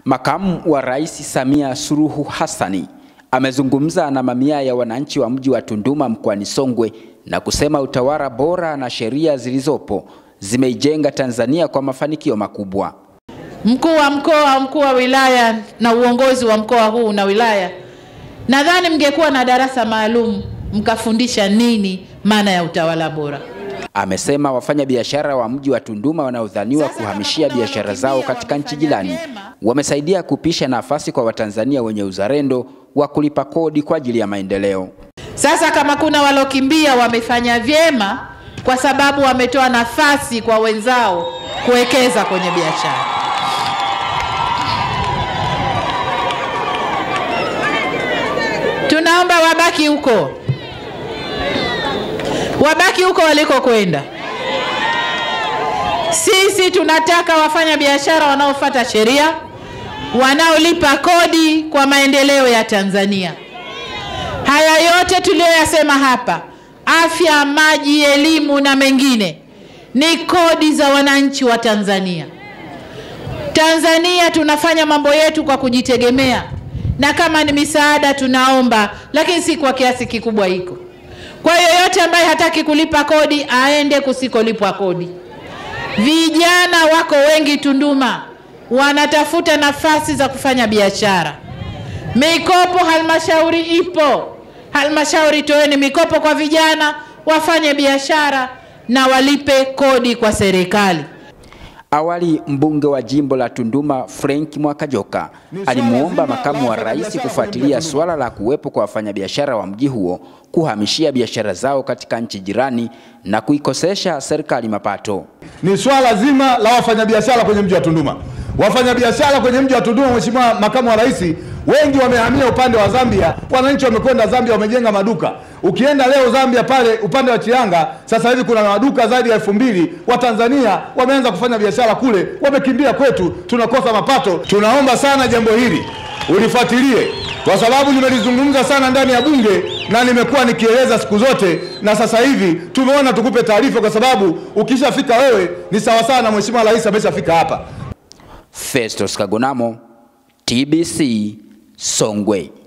Makamu wa Rais Samia Suluhu Hassani amezungumza na mamia ya wananchi wa mji wa Tunduma mkoani Songwe na kusema utawala bora na sheria zilizopo zimeijenga Tanzania kwa mafanikio makubwa. Mkuu wa mkoa, mkuu wa wilaya na uongozi wa mkoa huu na wilaya, nadhani mngekuwa na darasa maalum mkafundisha nini maana ya utawala bora. Amesema wafanyabiashara wa mji wa Tunduma wanaodhaniwa kuhamishia biashara zao katika nchi jirani wamesaidia kupisha nafasi kwa Watanzania wenye uzalendo wa kulipa kodi kwa ajili ya maendeleo. Sasa kama kuna walokimbia wamefanya vyema, kwa sababu wametoa nafasi kwa wenzao kuwekeza kwenye biashara. Tunaomba wabaki huko, wabaki huko walikokwenda. Sisi tunataka wafanya biashara wanaofuata sheria, wanaolipa kodi kwa maendeleo ya Tanzania. Haya yote tuliyoyasema hapa, afya, maji, elimu na mengine, ni kodi za wananchi wa Tanzania. Tanzania tunafanya mambo yetu kwa kujitegemea, na kama ni misaada tunaomba, lakini si kwa kiasi kikubwa hiko. Kwa hiyo yoyote ambaye hataki kulipa kodi aende kusikolipwa kodi. Vijana wako wengi Tunduma wanatafuta nafasi za kufanya biashara. Mikopo halmashauri ipo. Halmashauri, toeni mikopo kwa vijana wafanye biashara na walipe kodi kwa serikali. Awali mbunge wa jimbo la Tunduma Frank Mwakajoka alimwomba makamu wa rais kufuatilia suala la kuwepo kwa wafanyabiashara wa mji huo kuhamishia biashara zao katika nchi jirani na kuikosesha serikali mapato. Ni swala zima la wafanyabiashara kwenye mji wa Tunduma. Wafanyabiashara kwenye mji wa Tunduma, Mheshimiwa makamu wa rais, wengi wamehamia upande wa Zambia. Wananchi wamekwenda Zambia, wamejenga maduka. Ukienda leo Zambia pale upande wa Chianga, sasa hivi kuna maduka zaidi ya elfu mbili. Watanzania wameanza kufanya biashara kule, wamekimbia kwetu, tunakosa mapato. Tunaomba sana jambo hili ulifuatilie, kwa sababu nimelizungumza sana ndani ya bunge na nimekuwa nikieleza siku zote, na sasa hivi tumeona tukupe taarifa, kwa sababu ukishafika wewe ni sawasawa na Mheshimiwa Rais ameshafika hapa. Festus Kagonamo, TBC, Songwe.